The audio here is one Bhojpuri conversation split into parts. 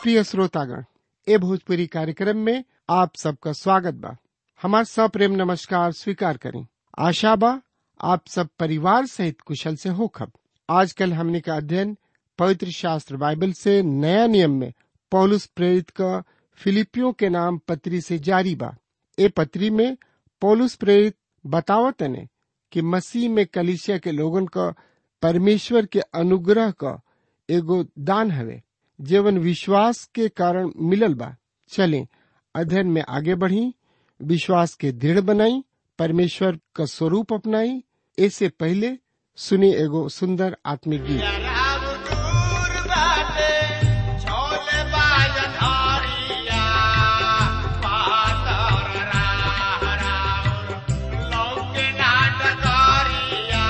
प्रिय श्रोतागण ए भोजपुरी कार्यक्रम में आप सबका स्वागत बा हमार सप्रेम नमस्कार स्वीकार करें आशा बा आप सब परिवार सहित कुशल से होखब आजकल हमने का अध्ययन पवित्र शास्त्र बाइबल से नया नियम में पौलुस प्रेरित का फिलिपियों के नाम पत्री से जारी बा ए पत्री में पौलुस प्रेरित बतावत ने कि मसीह में कलिसिया के लोगन का परमेश्वर के अनुग्रह का एगो दान हवे जीवन विश्वास के कारण मिलल बा चले अध्ययन में आगे बढ़ी विश्वास के दृढ़ बनाई परमेश्वर का स्वरूप अपनाई ऐसे पहले सुनी एगो सुंदर आत्मिक गीत राम दूर बाटे छोले बाजन हरिया पातर राह राउर लौके नाटक हरिया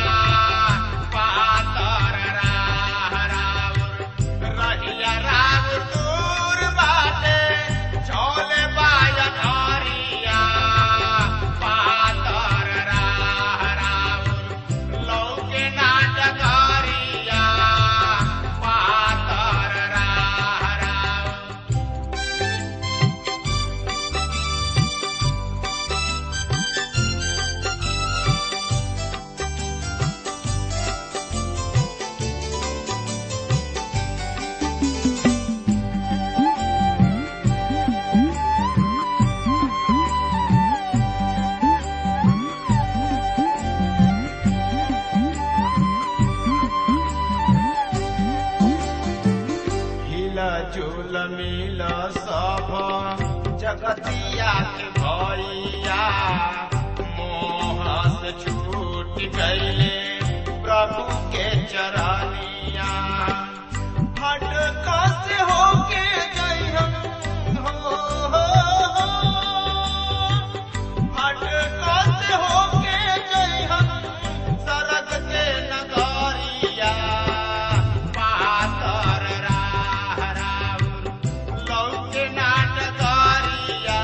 पातर राह राउर रहिया राम दूर बाटे छोले बाजन हरिया पातर राह राउर लौके नाटक हरिया पातर राह राउर हिला झूल मिल सब जगतिया के भैया मोह से छूट गईले प्रभु के चरनिया हट से होके गई हम हो, हो, हो। हट से होके गई हम सरग के नगरिया पातर राह राउर लौके नाटकरिया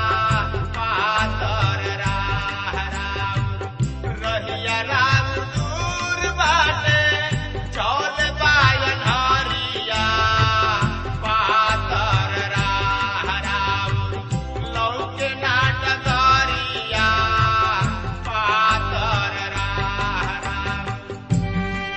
पातर राह राउर रहिया राम दूर बाटे चौल बायन हरिया पातर राह राउर लौके नाटकरिया पातर राह राउर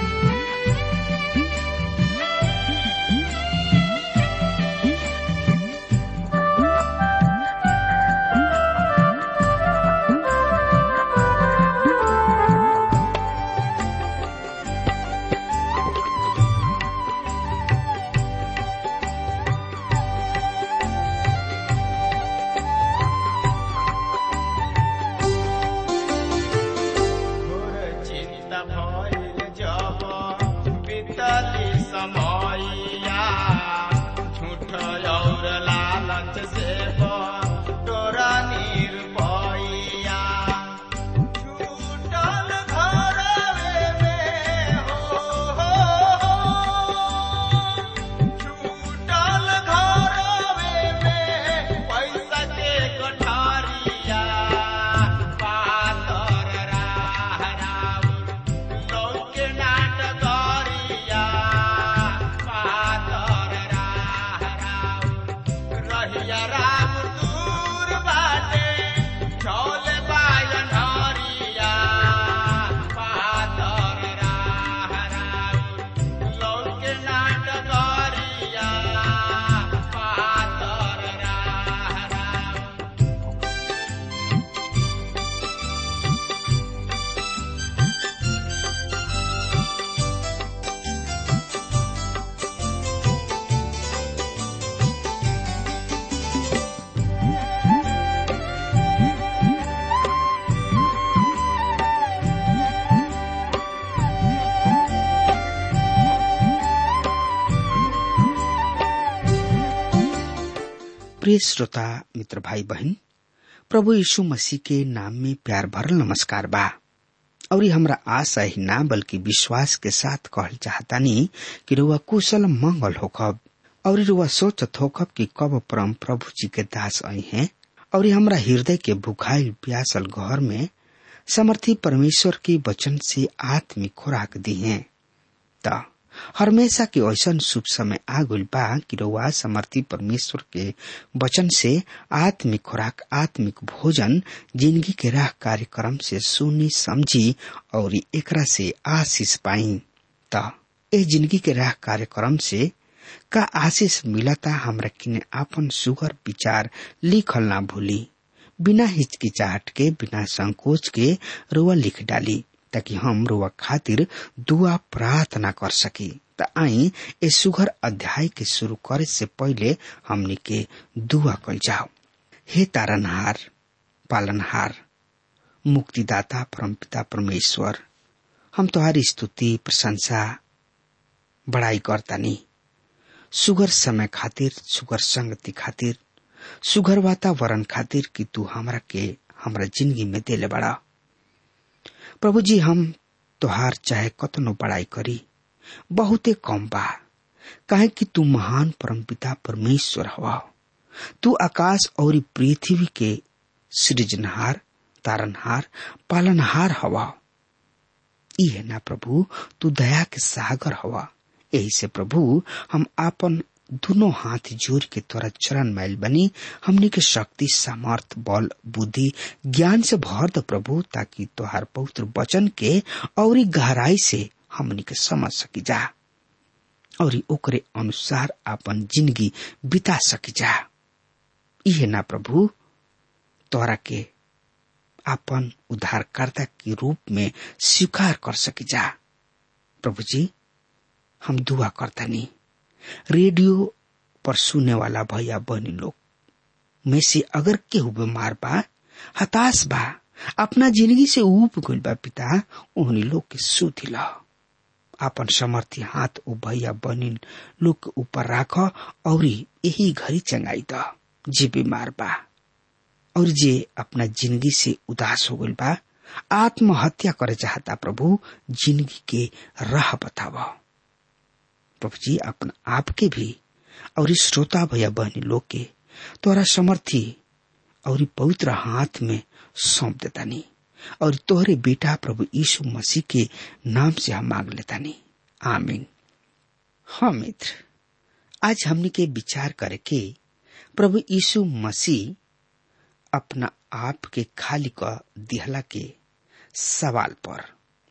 घोर चिंता भइल जब बीतली समयया झूठ और लालच से तोरा निरपैया छूटल घरवे में हो, हो, हो। छूटल घरवे में पैसा के कोठारिया पातर राह राउर लौके नाटकरिया पातर राह राउर रहिया राम दूर बाटे चौल बायन हरिया पातर राह राउर लौके नाटकरिया पातर राह राउर प्रिय श्रोता मित्र भाई बहन प्रभु यीशु मसीह के नाम में प्यार भरल नमस्कार बा और ये हमरा आशा ही ना बल्कि विश्वास के साथ कहल चाहतानी कि रुआ कुशल मंगल होखब और रुआ सोचत होखब कि कब परम प्रभु जी के दास आई हैं और ये हमरा हृदय के भुखाइल प्यासल घर में समर्थी परमेश्वर के वचन से आत्मिक खुराक दी हैं त हमेशा के ऐसा शुभ समय आ गइल बा कि रउआ समर्थी परमेश्वर के वचन से आत्मिक खुराक आत्मिक भोजन जिंदगी के राह कार्यक्रम से सुनी समझी और एकरा से आशीष पाई त ए जिंदगी के राह कार्यक्रम से का आशीष मिलता हमरा किने आपन सुगर विचार लिखल ना भूली बिना हिचकिचाहट के बिना संकोच के रुआ लिख डाली ताकि हम रुआ खातिर दुआ प्रार्थना कर सकी त आई ए सुगर अध्याय के शुरू करे से पहले हमनी के दुआ कल जाओ हे तारनहार पालनहार मुक्तिदाता परमपिता परमेश्वर हम तुम्हारी स्तुति प्रशंसा बड़ाई करतानी सुगर समय खातिर सुगर संगति खातिर सुगर वातावरण खातिर कि तू हमरा के हमरा जिंदगी में देले बड़ा प्रभु जी हम तोहार चाहे कतनो बड़ाई करी बहुते कम बा काहे कि तू महान परमपिता परमेश्वर हवा तू आकाश और पृथ्वी के सृजनहार तारनहार पालनहार हवा ई है ना प्रभु तू दया के सागर हवा यही से प्रभु हम आपन दोनों हाथ जोड़ के तोरा चरण मैल बनी हमने के शक्ति सामर्थ बल बुद्धि ज्ञान से भर द प्रभु ताकि तोहार पवित्र वचन के और गहराई से हमने के समझ सकी जा और ओकरे अनुसार आपन जिंदगी बिता सकी जा इहे ना प्रभु तोरा के आपन उद्धारकर्ता के रूप में स्वीकार कर सकी जा प्रभु जी हम दुआ करता नहीं रेडियो पर सुने वाला भैया बहनी लोग में से अगर केहू बीमार बा हताश बा अपना जिंदगी से ऊब गइल बा पिता उन्हीं लोग के सुध ला आपन समर्थी हाथ ओ भैया बहनी लोग के ऊपर राख और यही घड़ी चंगाई द जे बीमार बा और जे अपना जिंदगी से उदास हो गइल बा आत्महत्या करे चाहता प्रभु जिंदगी के राह बतावा प्रभु जी अपना आप के भी और इस श्रोता भैया बहनी लोग के तोरा समर्थी और पवित्र हाथ में सौंप देता नहीं और तोहरे बेटा प्रभु यीशु मसीह के नाम से हम मांग लेता नहीं आमीन हाँ मित्र आज हमने के विचार करके प्रभु यीशु मसीह अपना आप के खाली का दिहला के सवाल पर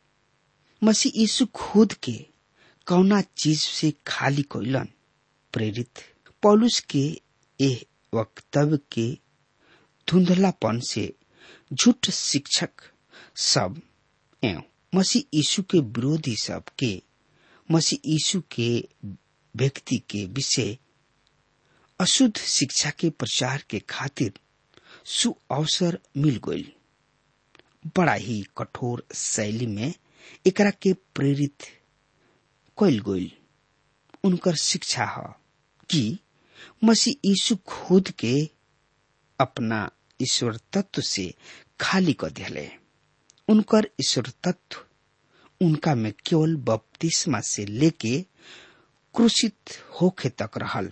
मसीह यीशु खुद के कौना चीज से खाली कोइलन प्रेरित पौलुस के एह वक्तव्य के धुंधलापन से झूठ शिक्षक सब एवं मसीह यीशु के विरोधी सब के मसीह यीशु के व्यक्ति के विषय अशुद्ध शिक्षा के प्रचार के खातिर सु अवसर मिल गई बड़ा ही कठोर शैली में एकरा के प्रेरित कैल गई उनकर शिक्षा है कि मसीह यीशु खुद के अपना ईश्वर तत्व से खाली कर दिले उनकर ईश्वर तत्व उनका में केवल बपतिस्मा से लेके क्रूसित होखे तक रहल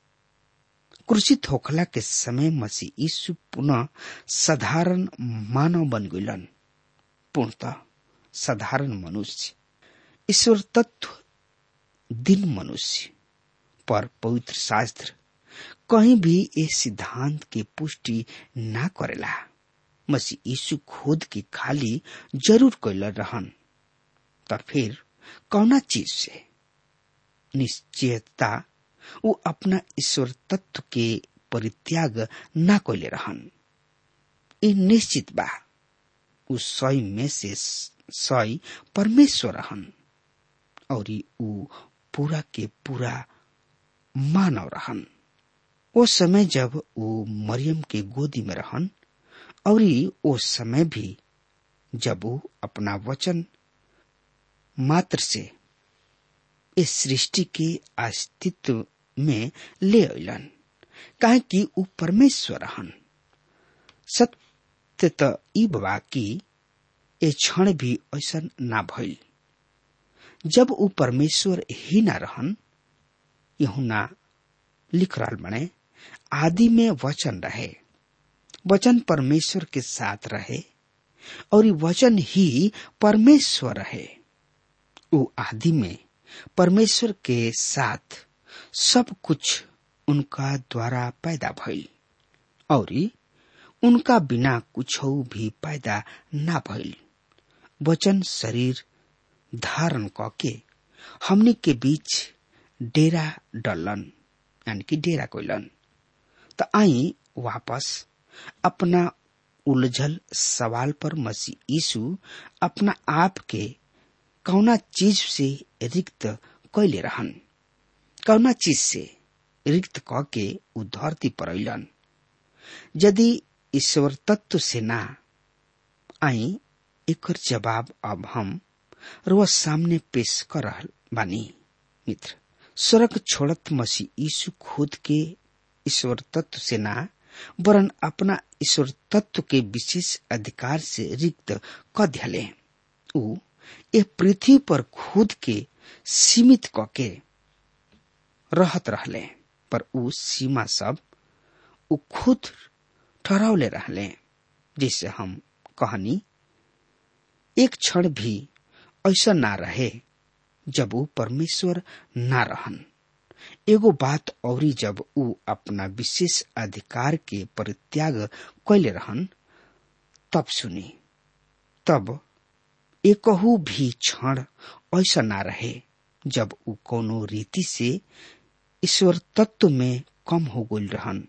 क्रूसित होखला के समय मसीह यीशु पुनः साधारण मानव बन गइलन पूर्णतः साधारण मनुष्य ईश्वर तत्व दिन मनुष्य पर पवित्र शास्त्र कहीं भी इस सिद्धांत के पुष्टि ना करेला मसीह यीशु खुद की खाली जरूर कैल रहन त फिर कौना चीज से निश्चयता वो अपना ईश्वर तत्व के परित्याग ना कैले रहन ये निश्चित बा उ सय में से सय परमेश्वर रहन और उ पूरा के पूरा मानव रहन वो समय जब वो मरियम के गोदी में रहन और वो समय भी जब वो अपना वचन मात्र से इस सृष्टि के अस्तित्व में ले अलन काहे कि ऊ परमेश्वर रहन सत्य त ई बा कि ए क्षण भी ऐसा ना भइल जब ऊ परमेश्वर ही ना रहन यहुना लिख रहा बने आदि में वचन रहे वचन परमेश्वर के साथ रहे और वचन ही परमेश्वर रहे वो आदि में परमेश्वर के साथ सब कुछ उनका द्वारा पैदा भइल और उनका बिना कुछ भी पैदा ना भइल वचन शरीर धारण करके हमने के बीच डेरा डलन यानी कि डेरा कोइलन तो आई वापस अपना उलझल सवाल पर मसीह यीशु अपना आप के कौना चीज से रिक्त कैले रहन कौना चीज से रिक्त क के उ धरती पर अलन यदि ईश्वर तत्व से ना आई एकर जवाब अब हम रोज सामने पेश कर रहल बानी मित्र स्वर्ग छोड़त मसीह यीशु खुद के ईश्वर तत्व से ना वरन अपना ईश्वर तत्व के विशेष अधिकार से रिक्त क दियाले उ ए पृथ्वी पर खुद के सीमित क के रहत रहले पर उ सीमा सब उ खुद ठहरावले रहले जिससे हम कहनी एक क्षण भी ऐसा ना रहे जब उ परमेश्वर ना रहन एगो बात औरी जब उ अपना विशेष अधिकार के परित्याग कैले रहन तब सुनी तब एकहू भी क्षण ऐसा ना रहे जब उ कोनो रीति से ईश्वर तत्व में कम हो गई रहन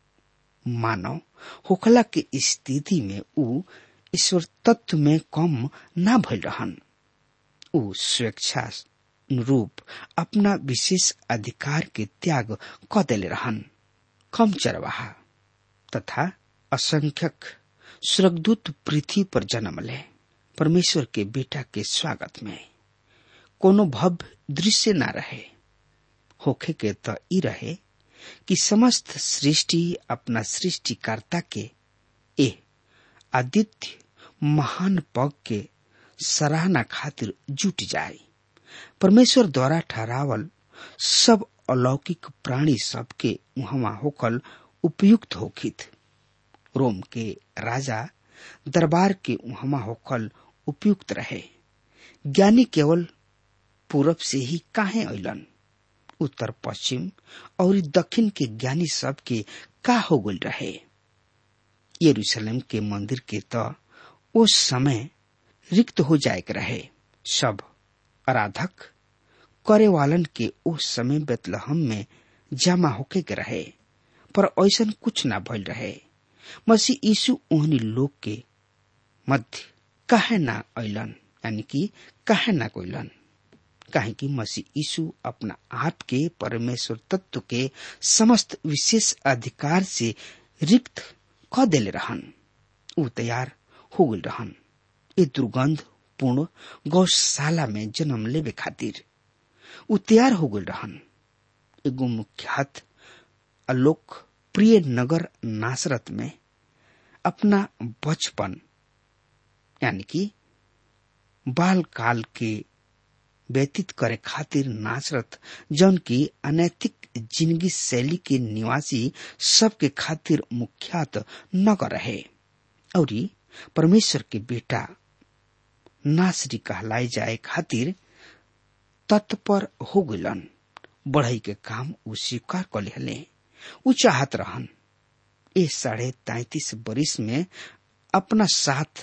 मानव होखला के स्थिति में उ ईश्वर तत्व में कम ना भइल रहन उ स्वेच्छा रूप अपना विशेष अधिकार के त्याग क देले रहन कम चरवाहा तथा असंख्यक स्वर्गदूत पृथ्वी पर जन्म ले परमेश्वर के बेटा के स्वागत में कोनो भव्य दृश्य न रहे होखे के त ई रहे कि समस्त सृष्टि अपना सृष्टिकर्ता के ए आदित्य महान पग के सराहना खातिर जुट जाए परमेश्वर द्वारा ठहरावल सब अलौकिक प्राणी सबके वहां होकल उपयुक्त होखित रोम के राजा दरबार के वहां होकल उपयुक्त रहे ज्ञानी केवल पूरब से ही काहे अलन उत्तर पश्चिम और दक्षिण के ज्ञानी सब के का हो गल रहे यरूशलेम के मंदिर के त उस समय रिक्त हो जाए के रहे सब आराधक करे वालन के उस समय बेतलहम में जमा होके के रहे पर ऐसा कुछ ना भइल रहे मसीह यीशु ओहनी लोग के मध्य काहे ना अलन यानी कि काहे ना कोइलन काहे कि मसीह यीशु अपना आप के परमेश्वर तत्व के समस्त विशेष अधिकार से रिक्त क देले रहन उ तैयार हो गल रहन ए दुर्गंध पूर्ण गौशाला में जन्म लेवे खातिर उ तैयार हो गल रहन एगो मुख्यात अलोक प्रिय नगर नासरत में अपना बचपन यानी कि बाल काल के व्यतीत करे खातिर नासरत जौन की अनैतिक जिंदगी शैली के निवासी सबके खातिर मुख्यात नगर रहे और परमेश्वर के बेटा नासरी कहलाए जाए खातिर तत्पर हो गलन बढ़ई के काम उ स्वीकार कर लेहले उ चाहत रहन ए साढ़े तैतीस बरिस में अपना साथ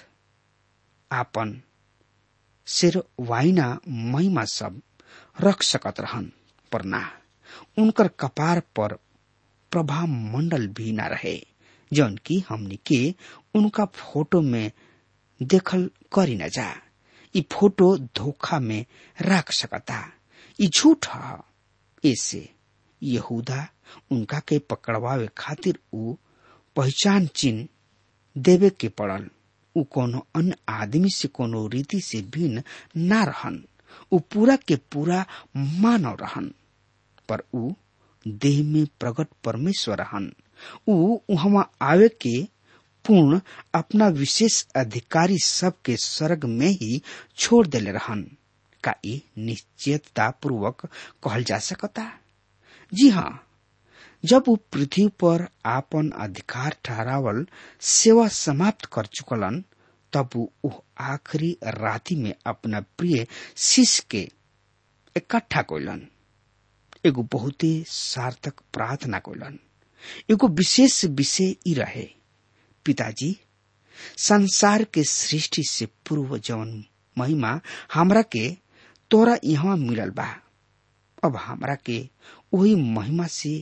आपन सिर वाइना महिमा सब रख सकत रहन पर ना उनकर कपार पर प्रभा मंडल भी ना रहे जौन की हमनी के उनका फोटो में देखल करी न जा ई फोटो धोखा में रख सकता ई झूठ ह ऐसे यहूदा उनका के पकड़वावे खातिर उ पहचान चिन्ह देवे के पड़ल उ कोनो अन्य आदमी से कोनो रीति से भिन्न ना रहन उ पूरा के पूरा मानव रहन पर उ देह में प्रकट परमेश्वर रहन उ वहां आवे के पूर्ण अपना विशेष अधिकारी सबके स्वर्ग में ही छोड़ देले रहन का ई निश्चयता पूर्वक कहल जा सकता जी हाँ जब वो पृथ्वी पर आपन अधिकार ठहरावल सेवा समाप्त कर चुकलन तब वो आखिरी राति में अपना प्रिय शिष्य के इकट्ठा कोइलन एगो बहुते सार्थक प्रार्थना कोइलन एगो विशेष विषय ई रहे पिताजी संसार के सृष्टि से पूर्व जवन महिमा हमरा के तोरा यहाँ मिलल बा अब हमरा के वही महिमा से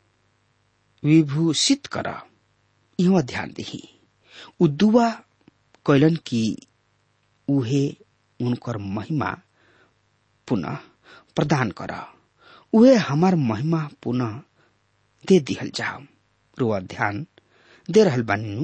विभूषित कर यहाँ ध्यान दही उ दुआ कैलन कि उहे उनकर महिमा पुनः प्रदान कर उहे हमार महिमा पुनः दे दिहल जाओ रुआ ध्यान दे रहल बानी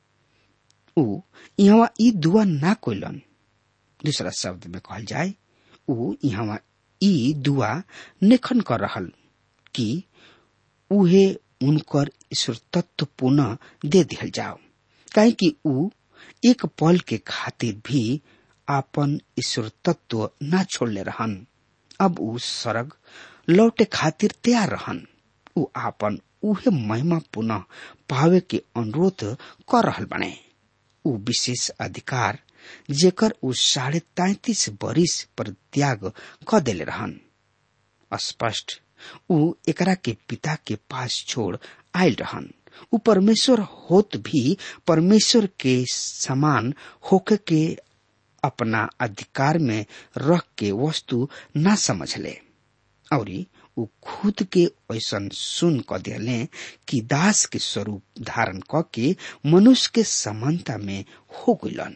उ यहाँ ई दुआ ना कोइलन दूसरा शब्द में कहल जाए उ यहाँ ई दुआ नेखन कर रहल कि उहे उनकर ईश्वर तत्व पुनः दे दिहल जाओ काहे कि उ एक पल के खातिर भी आपन ईश्वर तत्व ना छोड़ले रहन अब उ सरग लौटे खातिर तैयार रहन उ आपन उहे महिमा पुनः पावे के अनुरोध कर रहल बने उ विशेष अधिकार जेकर उ साढ़े तैतीस बरिस पर त्याग क देले रहन स्पष्ट उ एकरा के पिता के पास छोड़ आयल रहन उ परमेश्वर होत भी परमेश्वर के समान होके के अपना अधिकार में रख के वस्तु ना समझले और उ खुद के ऐसन सुन क दिले कि दास के स्वरूप धारण क के मनुष्य के समानता में हो गइलन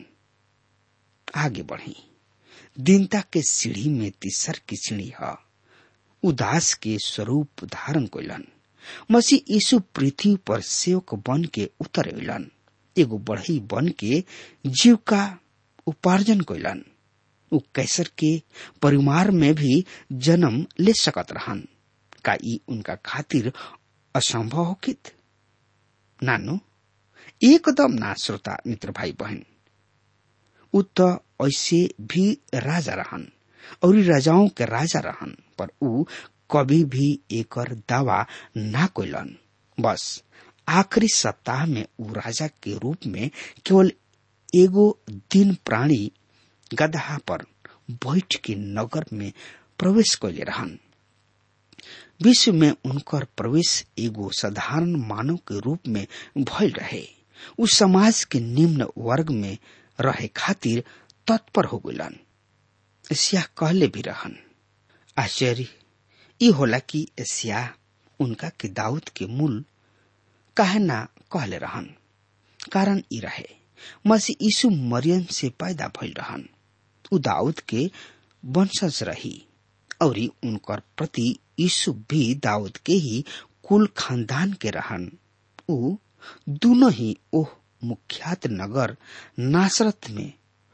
आगे बढ़ी दीनता के सीढ़ी में तीसर की सीढ़ी है उदास के स्वरूप धारण कैलन मसीह यीशु पृथ्वी पर सेवक बन के उतर अलन एगो बढ़ई बन के जीव का उपार्जन कैलन उ कैसर के परिवार में भी जन्म ले सकत रहन का ई उनका खातिर असंभव होकित नानो एकदम ना श्रोता मित्र भाई बहन उ त ऐसे भी राजा रहन और राजाओं के राजा रहन पर उ कभी भी एकर दावा ना कोइलन बस आखिरी सप्ताह में उ राजा के रूप में केवल एगो दिन प्राणी गदहा पर बैठ के नगर में प्रवेश कैले रहन विश्व में उनकर प्रवेश एगो साधारण मानव के रूप में भइल रहे उ समाज के निम्न वर्ग में रहे खातिर तत्पर हो गइलन एशिया कहले भी रहन आश्चर्य ई होला कि एशिया उनका के दाऊद के मूल काहे ना कहले रहन कारण ई रहे मसीह यीशु मरियम से पैदा भइल रहन उ दाऊद के वंशज रही और उनकर प्रति यीशु भी दाऊद के ही कुल खानदान के रहन उ दोनों ही ओह मुख्यात नगर नासरत में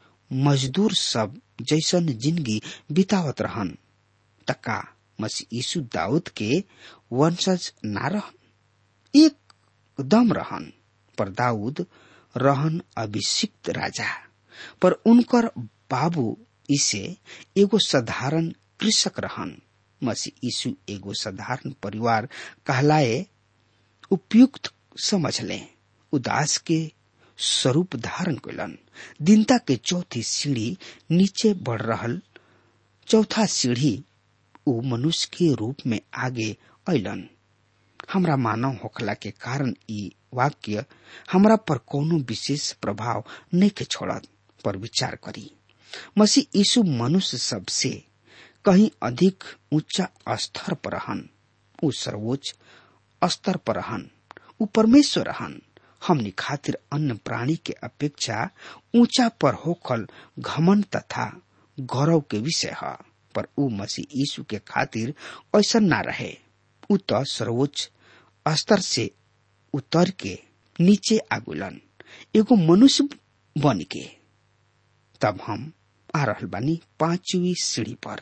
मजदूर सब जैसन जिंदगी बितावत रहन तका मसीह यीशु दाऊद के वंशज ना रहन एकदम रहन पर दाऊद रहन अभिषिक्त राजा पर उनकर बाबू इसे एगो साधारण कृषक रहन मसीह यीशु एगो साधारण परिवार कहलाए उपयुक्त समझ ले उदास के स्वरूप धारण कैलन दीनता के चौथी सीढ़ी नीचे बढ़ रहल चौथा सीढ़ी उ मनुष्य के रूप में आगे अलन हमरा मानव होखला के कारण ई वाक्य हमरा पर कोनो विशेष प्रभाव नहीं के छोड़त पर विचार करी मसीह यीशु मनुष्य सबसे कहीं अधिक ऊंचा स्तर पर रहन उ सर्वोच्च स्तर पर रहन उ परमेश्वर रहन हमनी खातिर अन्य प्राणी के अपेक्षा ऊंचा पर होखल घमन तथा गौरव के विषय है पर उ मसीह यीशु के खातिर ऐसा ना रहे उ तो सर्वोच्च स्तर से उतर के नीचे आगुलन एगो मनुष्य बन के तब हम आ रहल बानी पांचवी सीढ़ी पर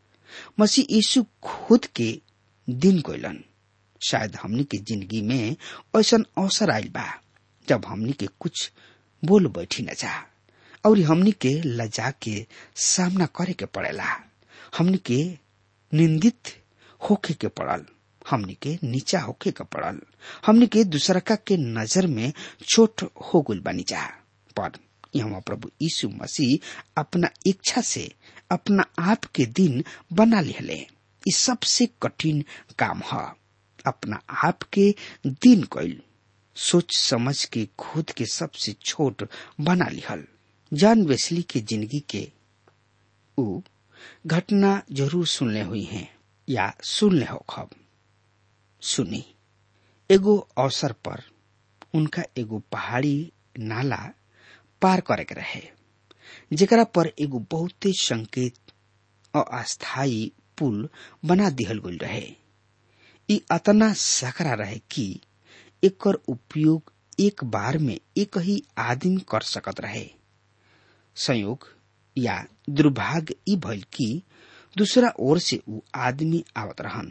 मसीह यीशु खुद के दिन कोइलन शायद हमनी के जिंदगी में ऐसा अवसर आयल बा जब हमनी के कुछ बोल बैठी न जा और हमनी के लजा के सामना करे के पड़ेला हमनी के निंदित होके के पड़ल हमनी के नीचा होके के पड़ल हमनी के दूसरका के नजर में छोट हो गुल बनी जा पर यहाँ प्रभु यीशु मसीह अपना इच्छा से अपना आप के दिन बना लिहले ई सबसे कठिन काम है अपना आप के दिन कैल सोच समझ के खुद के सबसे छोट बना लिहल जान वेस्ली के जिंदगी के ऊ घटना जरूर सुनले हुई हैं या सुनले हो खब सुनी एगो अवसर पर उनका एगो पहाड़ी नाला पार करे के रहे जेकरा पर एगो बहुते संकेत और अस्थायी पुल बना दिहल गई रहे ई अतना सकरा रहे कि एकर उपयोग एक बार में एक ही आदमी कर सकत रहे संयोग या दुर्भाग्य ई भइल कि दूसरा ओर से ऊ आदमी आवत रहन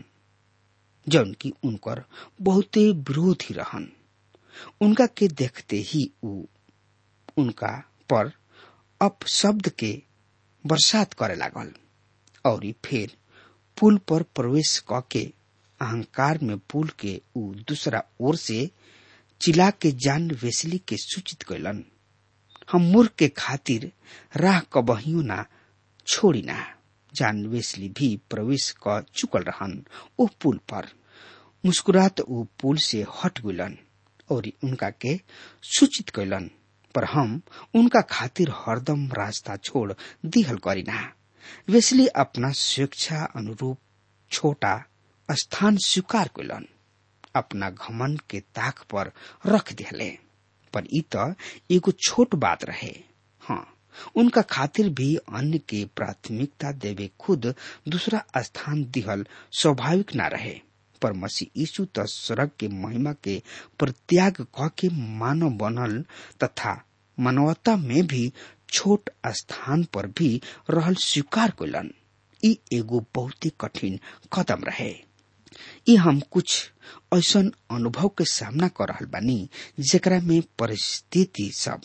जौन की उनकर बहुते विरोधी रहन उनका के देखते ही ऊ उनका पर अपशब्द के बरसात करे लागल और फिर पुल पर प्रवेश क के अहंकार में पुल के ऊ दूसरा ओर से चिल्ला के जान वेसली के सूचित कैलन हम मूर्ख के खातिर राह कबहियो ना छोड़ी ना जान वेसली भी प्रवेश क चुकल रहन ओ पुल पर मुस्कुरात ऊ पुल से हट गइलन और उनका के सूचित कैलन पर हम उनका खातिर हरदम रास्ता छोड़ दिहल करीना वेसली अपना स्वेच्छा अनुरूप छोटा स्थान स्वीकार कैलन अपना घमन के ताक पर रख दिहले पर ई त एगो छोट बात रहे हाँ उनका खातिर भी अन्य के प्राथमिकता देवे खुद दूसरा स्थान दिहल स्वाभाविक ना रहे पर मसीह यीशु त स्वर्ग के महिमा के परित्याग क के मानव बनल तथा मानवता में भी छोट स्थान पर भी रहल स्वीकार कैलन ई एगो बहुत ही कठिन कदम रहे ई हम कुछ ऐसन अनुभव के सामना कर रहल बानी जेकरा में परिस्थिति सब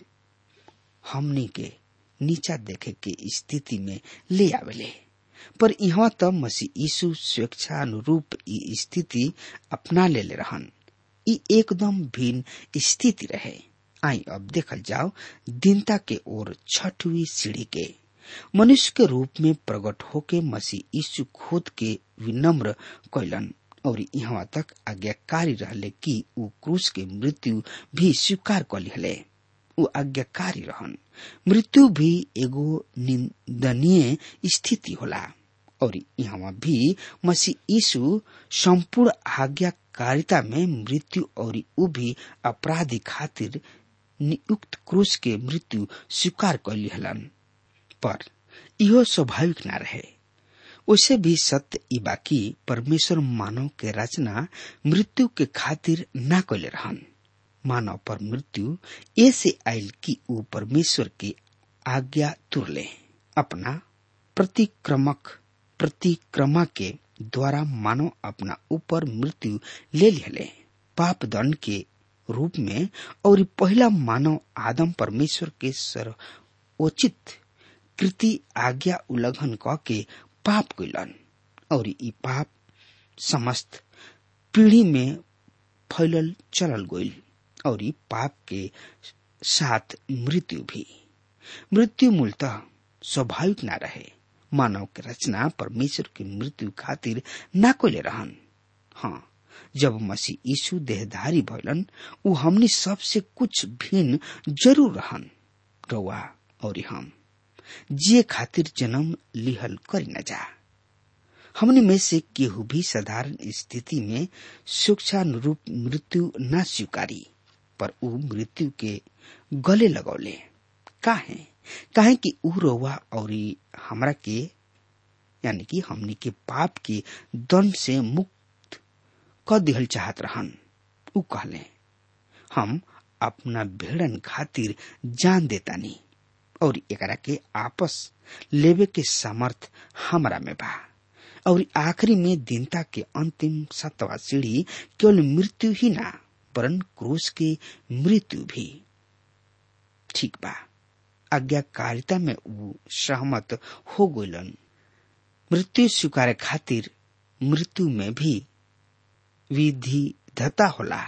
हमनी के नीचा देखे के स्थिति में ले आवेले पर यहाँ त मसीह यीशु स्वेच्छा अनुरूप ई स्थिति अपना ले ले रहन ई एकदम भिन्न स्थिति रहे आई अब देखल जाओ दीनता के ओर छठवीं सीढ़ी के मनुष्य के रूप में प्रकट होके मसीह यीशु खुद के विनम्र कैलन और यहाँ तक आज्ञाकारी रहले कि ऊ क्रूस के मृत्यु भी स्वीकार कर लिहले ऊ आज्ञाकारी रहन मृत्यु भी एगो निंदनीय स्थिति होला और यहाँ भी मसीह यीशु संपूर्ण आज्ञाकारिता में मृत्यु और ऊ भी अपराधी खातिर नियुक्त क्रूस के मृत्यु स्वीकार कर लिहलन पर इहो स्वाभाविक ना रहे उसे भी सत्य ई बाकी परमेश्वर मानव के रचना मृत्यु के खातिर ना कैले रहन मानव पर मृत्यु ऐसे आयल कि ऊ परमेश्वर की आज्ञा तुरले अपना प्रतिक्रमक प्रतिक्रमा के द्वारा मानव अपना ऊपर मृत्यु ले लिहले पाप दंड के रूप में और पहला मानव आदम परमेश्वर के सर्वोचित कृति आज्ञा उल्लंघन क के पाप कैलन और ई पाप समस्त पीढ़ी में फैलल चलल गईल और ई पाप के साथ मृत्यु भी मृत्यु मूलतः स्वाभाविक ना रहे मानव के रचना परमेश्वर की मृत्यु खातिर ना कोले रहन हाँ जब मसीह यीशु देहधारी भइलन ऊ हमनी सबसे कुछ भिन्न जरूर रहन रउआ और हम जिए खातिर जन्म लिहल करी न जा हमने में से केहू भी साधारण स्थिति में शिक्षानुरूप मृत्यु न स्वीकारी पर ऊ मृत्यु के गले लगौले काहे काहे कि ऊ रउआ और हमरा के यानी कि हमनी के पाप के दंड से मुक्त क दिहल चाहत रहन ऊ कहले हम अपना भेड़न खातिर जान देतानी और एकरा के आपस लेवे के सामर्थ हमरा में बा और आखिरी में दीनता के अंतिम सतवा सीढ़ी केवल मृत्यु ही ना वरन क्रूस के मृत्यु भी ठीक बा आज्ञाकारिता में ऊ सहमत हो गइलन मृत्यु स्वीकार खातिर मृत्यु में भी विधिधता होला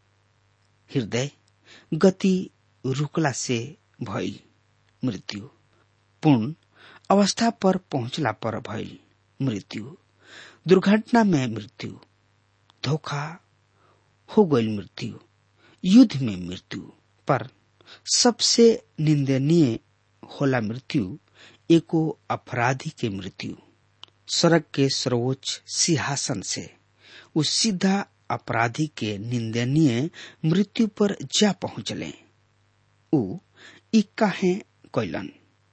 हृदय गति रुकला से भइल मृत्यु पूर्ण अवस्था पर पहुंचला पर भइल मृत्यु दुर्घटना में मृत्यु धोखा हो गई मृत्यु युद्ध में मृत्यु पर सबसे निंदनीय होला मृत्यु एको अपराधी के मृत्यु सड़क के सर्वोच्च सिंहासन से उस सीधा अपराधी के निंदनीय मृत्यु पर जा पहुंचले उ ई काहे कैलन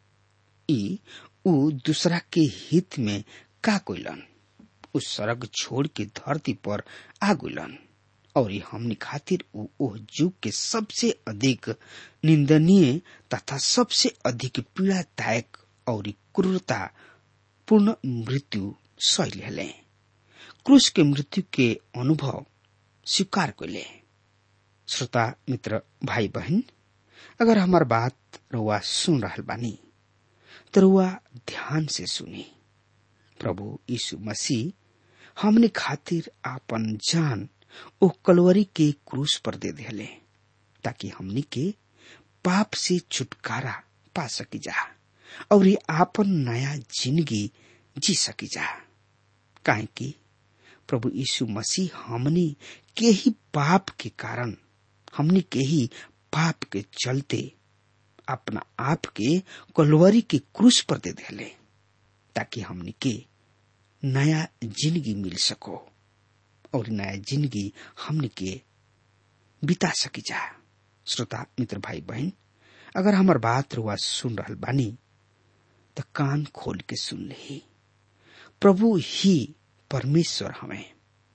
ई उ दूसरा के हित में का कैलन उस सड़क छोड़ के धरती पर आ गइलन और हमनी खातिर उ ओह युग के सबसे अधिक निंदनीय तथा सबसे अधिक पीड़ादायक और क्रूरता पूर्ण मृत्यु सह लेले क्रूस के मृत्यु के अनुभव स्वीकार कैले श्रोता मित्र भाई बहन अगर हमार बात रुआ सुन रहल बानी तो रुआ ध्यान से सुनी प्रभु यीशु मसीह हमने खातिर आपन जान ओ कलवरी के क्रूस पर दे दिले ताकि हमनी के पाप से छुटकारा पा सकी जा और ये आपन नया जिंदगी जी सकी जा काहे कि प्रभु यीशु मसीह हमनी के ही पाप के कारण हमनी के ही पाप के चलते अपना आप के कलवरी के क्रूस पर दे दिले ताकि हमनी के नया जिंदगी मिल सको और नया जिंदगी हमने के बिता सकी जा श्रोता मित्र भाई बहन अगर हमार बात रुआ सुन रहल बानी तो कान खोल के सुन ले प्रभु ही परमेश्वर हमें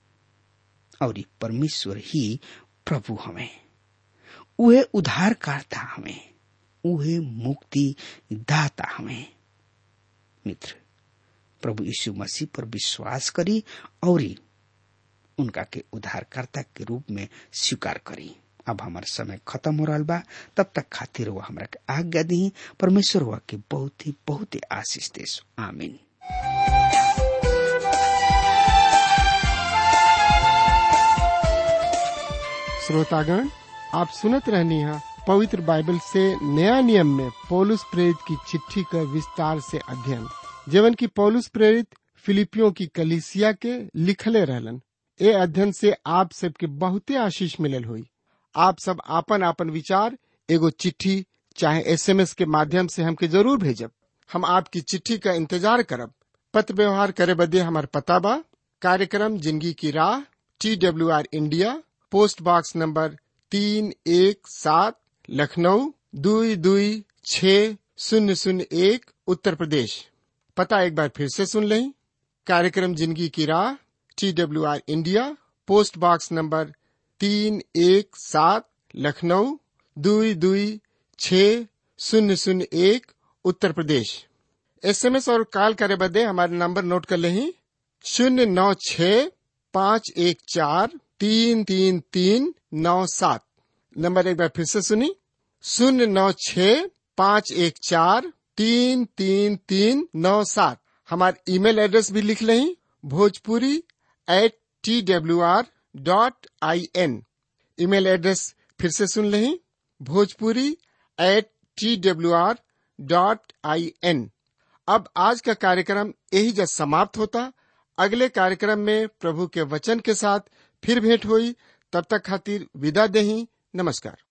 और परमेश्वर ही प्रभु हमें उहे उद्धारकर्ता हमें उहे मुक्ति दाता हमें मित्र प्रभु यीशु मसीह पर विश्वास करी और उनका के उद्धारकर्ता के रूप में स्वीकार करी अब हमार समय खत्म हो रहा बा तब तक खातिर हुआ हमरा के आज्ञा दी परमेश्वर हुआ के बहुत ही बहुत ही आशीष देश आमीन श्रोतागण आप सुनत रहनी है पवित्र बाइबल से नया नियम में पौलुस प्रेरित की चिट्ठी का विस्तार से अध्ययन जीवन की पौलुस प्रेरित फिलिपियों की कलिसिया के लिखले रहलन ए अध्ययन से आप सबके बहुते आशीष मिलल हुई आप सब आपन आपन विचार एगो चिट्ठी चाहे एसएमएस के माध्यम से हमके जरूर भेजब हम आपकी चिट्ठी का इंतजार करब पत्र व्यवहार करे बदे हमार पता बा कार्यक्रम जिंदगी की राह T W R India post box number तीन एक सात लखनऊ दुई दुई छ शून्य शून्य एक उत्तर प्रदेश पता एक बार फिर से सुन लें कार्यक्रम जिंदगी की राह T W R India post box number तीन एक सात लखनऊ दुई दुई छ शून्य शून्य एक उत्तर प्रदेश एसएमएस और कॉल करे बदे हमारे नंबर नोट कर लें शून्य नौ छ पाँच एक चार तीन तीन तीन नौ सात नंबर एक बार फिर से सुनी शून्य नौ छ पाँच एक चार तीन तीन तीन नौ सात हमारे ईमेल एड्रेस भी लिख लें Bhojpuri at T W R dot I N email address फिर से सुन लें Bhojpuri at T W R dot I N अब आज का कार्यक्रम यही जब समाप्त होता अगले कार्यक्रम में प्रभु के वचन के साथ फिर भेंट हुई तब तक खातिर विदा दही नमस्कार